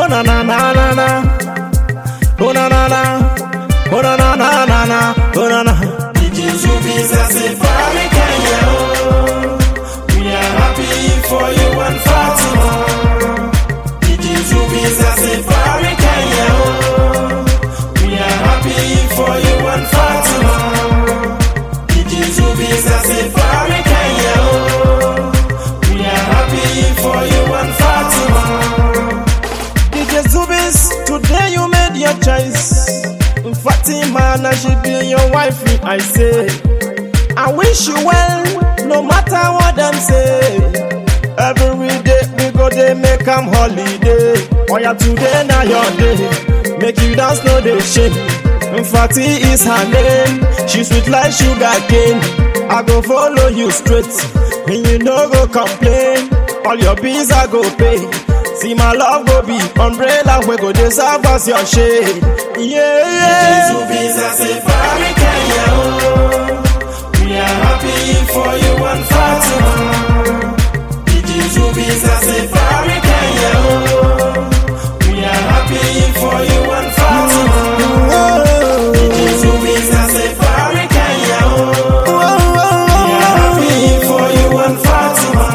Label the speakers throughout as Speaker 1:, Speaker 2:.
Speaker 1: Oh na na na na na. Oh na na na. Oh na na na na na. Oh na na.
Speaker 2: DJ Zubis a Safari Kenya. oh. We are happy for you and Fatima. DJ Zubis a Safari Kenya. oh. We are happy for you and Fatima. DJ Zubis a Safari Kenya. oh. We are happy for you and Fatima.
Speaker 1: DJ Zubis, today you made your choice. Fatima, now she be your wife, I say. I wish you well, no matter what them say. Every day we go they make 'em holiday. Oh yeah, today now your day. Make you dance, no they shame. Fati is her name. She sweet like sugar cane. I go follow you straight, and you no go complain. All your bills I go pay. See my love go be umbrella we go dey serve as your shade. Yeah, yeah.
Speaker 2: Zubis a Safari Kenya. oh. We are happy for you and Fatima. DJ Zubis a Safari Kenya. oh. We are happy for you and Fatima. DJ Zubis a Safari Kenya. oh. We are happy for you and Fatima.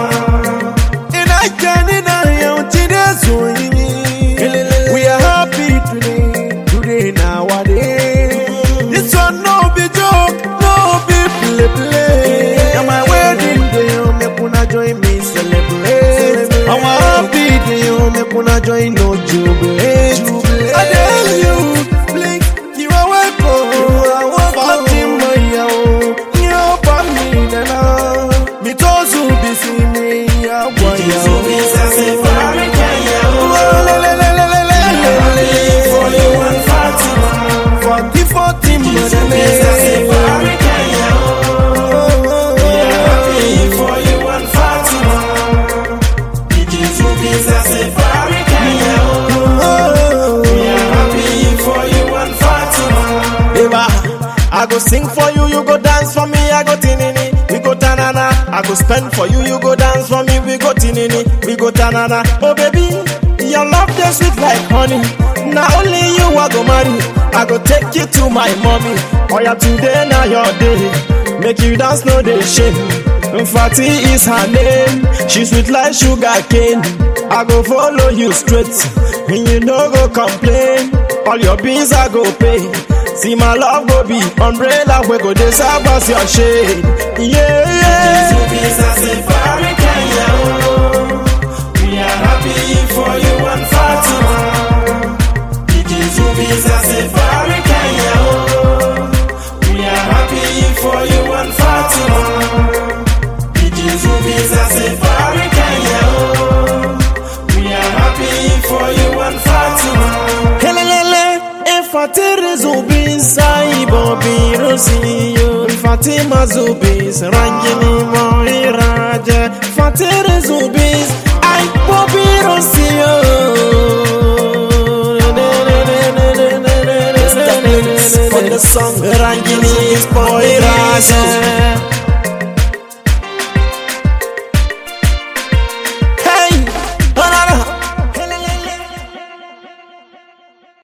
Speaker 1: We are happy today, today nowadays. This one no be joke, no be play play. Now my wedding day, oh, make una join me celebrate. I'm happy day, oh, make una join no jubilate. I tell you, blink, you are welcome. I want Fatima, yeah, oh, you are me, nana. Me tozu be see me, yeah, boy,
Speaker 2: DJ
Speaker 1: yeah.
Speaker 2: Zubis a Safari Kenya. oh.
Speaker 1: Oh, le, le, le, le, le, le, le, le.
Speaker 2: For you and Fatima.
Speaker 1: Forty, forty,
Speaker 2: Zubis a
Speaker 1: money.
Speaker 2: Safari Kenya. oh. We are happy for you and Fatima. DJ Zubis a Safari Kenya. oh. We are happy for you and Fatima.
Speaker 1: Eva, I go sing for you, you go dance for me, I go tinini, we go tanana. I go spend for you, you go dance for me, we go tinini, we go tanana. Oh baby, your love dey sweet like honey. Now only you I go marry. I go take you to my mommy. Oh yeah, today now your day. Make you dance, no dey shame. Fati is her name. She sweet like sugar cane. I go follow you straight, and you no go complain. All your bills I go pay. See my love go be umbrella we go dey serve as your shade. Yeah, yeah.
Speaker 2: Zubis a Safari Kenya. oh. We are happy for you and Fatima. DJ Zubis a Safari Kenya. oh. We are happy for you and Fatima. DJ Zubis a Safari Kenya. oh. We are happy for you and Fatima.
Speaker 1: Helelele, Fatiri Zubis, I Bobby Rosio, Fatima Zubis, Rangini Moiraja, Fatiri Zubis, I Bobby Rosio. For the song Rangini Moiraja.